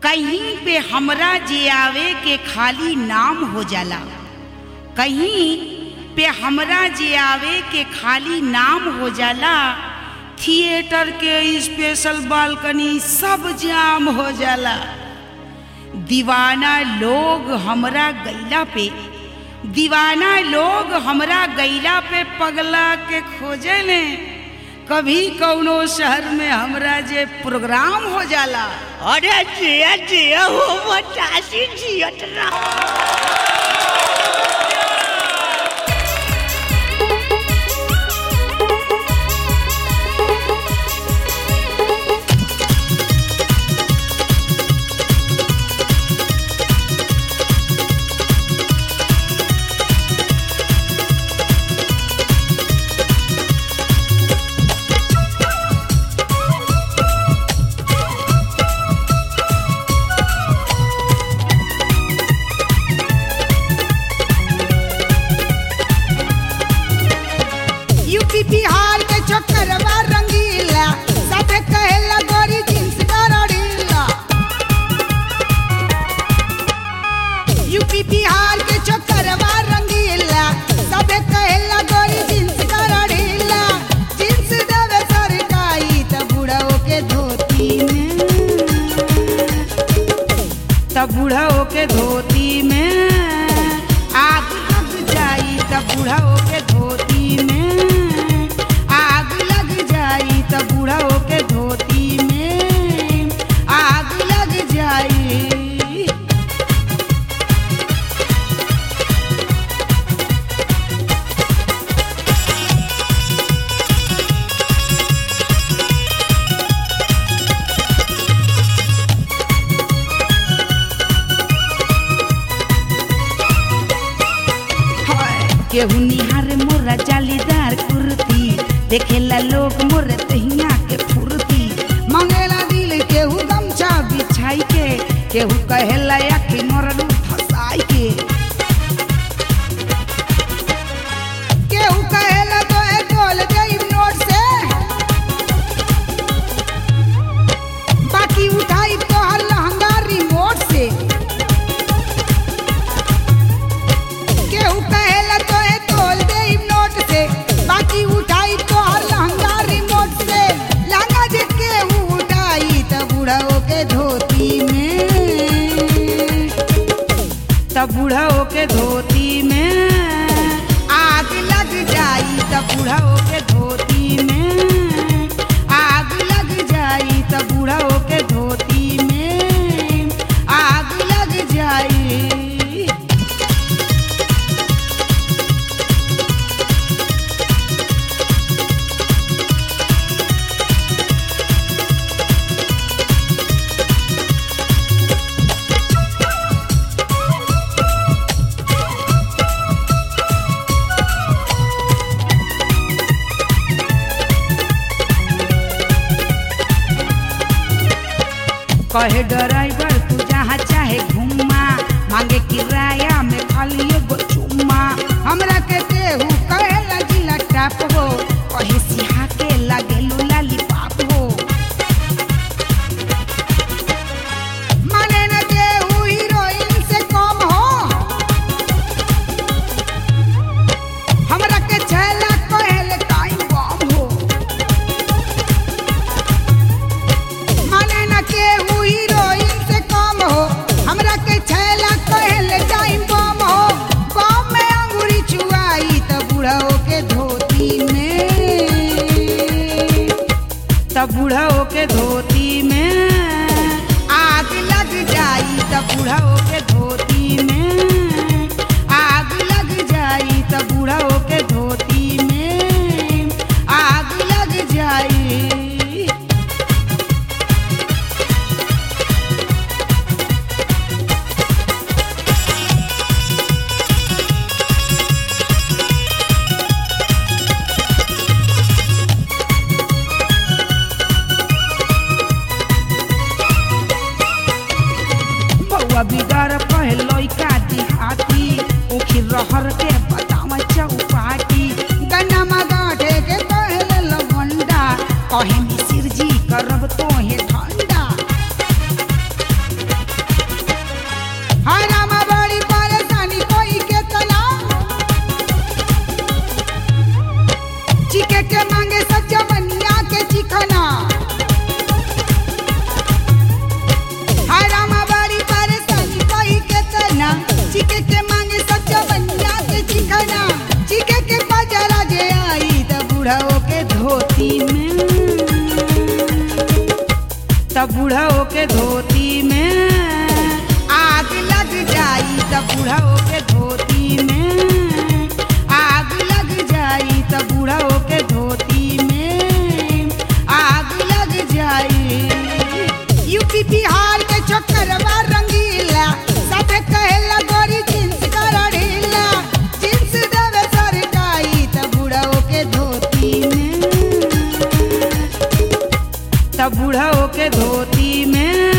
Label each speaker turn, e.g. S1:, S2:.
S1: कहीं पे हमरा जे आवे के खाली नाम हो जाला कहीं पे हमरा जे आवे के खाली नाम हो जाला थिएटर के स्पेशल बालकनी सब जाम हो जाला दीवाना लोग हमरा गैला पे दीवाना लोग हमरा गैला पे पगला के खोजे ने कभी कौनो शहर में हमरा जे प्रोग्राम हो जाला
S2: अरे जिया जिया हो मचासी जियत रहा
S3: यूपी बिहार के चक्करवा रंगीला साथे कहेला गोरी जींस गरड़ीला यूपी बिहार के चक्करवा रंगीला साथे कहेला गोरी जींस गरड़ीला जींस देवे सरकाई त बुढ़ाओ के धोती में
S1: तब बूढ़ो के धोती में आग लग जाई तब बूढ़ो के धोती में आग लग जाई तब बूढ़ो के धोती में आग लग जाई केहू निहार मोरा जालीदार कुर्ती देखेला लोग मोर तहिया के फुर्ती
S3: मंगेला दिल
S1: केहू गमछा बिछाई के केहू कहेला या कि मोरलू फसाई के
S3: केहू कहेला तो ए डोल गई नोट से बाकी उठाई तो हर लहंगा रिमोट से केहू कहेला तो ए डोल गई नोट से बाकी उठाई तो हर लहंगा रिमोट से लहंगा जे केहू उठाई तो बुढ़ाओ के धोती में
S1: तब बूढ़ो के धोती में आग लग जाई तब बूढ़ो के धोती में आग लग जाई तब बूढ़ो के धोती में आग लग जाई कहे ड्राइवर तू जहाँ चाहे घुमा मांगे किराया में खाली एगो चुम्मा
S3: हमरा के केहू कहेला जिला टाप हो
S1: कहे सिहा के लगे लाली पाप हो
S3: माने न केहू हीरोइन से कम हो हमरा के छैला कहेले टाइम बम हो माने न केहू हीरोइन से
S1: के धोती में
S3: आग लग जाई त बूढ़ो के धोती में
S1: आग लग जाई त बूढ़ा के धोती में आग लग जाई
S3: यूपी बिहार के चक्करवा रंगीला साथे कहेला गोरी जींस कर ढीला जींस देवे सरकाई त बूढ़ो के धोती में
S1: तब बूढ़ा के धोती में